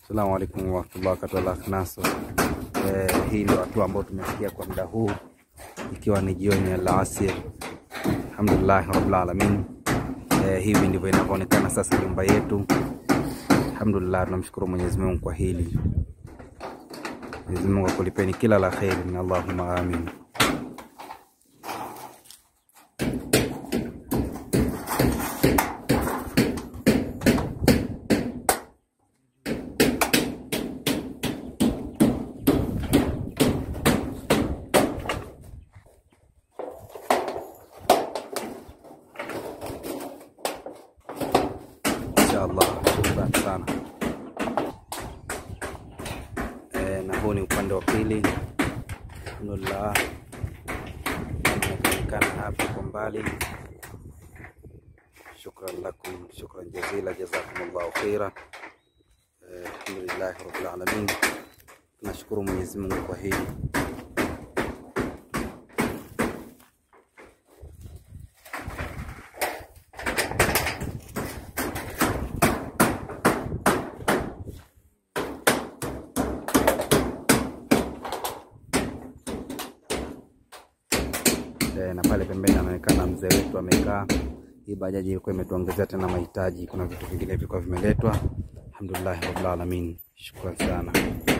Assalamu alaikum warahmatullahi wabarakatuh. Naso eh, hii ndio hatua ambayo tumefikia kwa muda huu, ikiwa ni jioni ya alasiri. Alhamdulillah rabbil alamin. Eh, hivi ndivyo inavyoonekana sasa nyumba yetu. Alhamdulillah, tunamshukuru Mwenyezi Mungu kwa hili. Mwenyezi Mungu akulipeni kila la kheri, na Allahumma amin. Inshallah, shukran sana. Eh, na huu ni upande wa pili. Alhamdulillah, inaonekana hapa kwa mbali. Shukran lakum, shukran jazila, jazakumullahu khaira. Eh, alhamdulillahi rabbil alamin. Tunashukuru Mwenyezi Mungu kwa hili. Eh, na pale pembeni anaonekana mzee wetu amekaa. Hii bajaji ilikuwa imetuongezea tena mahitaji, kuna vitu vingine vilikuwa vimeletwa. Alhamdulillah rabbil alamin, shukran sana.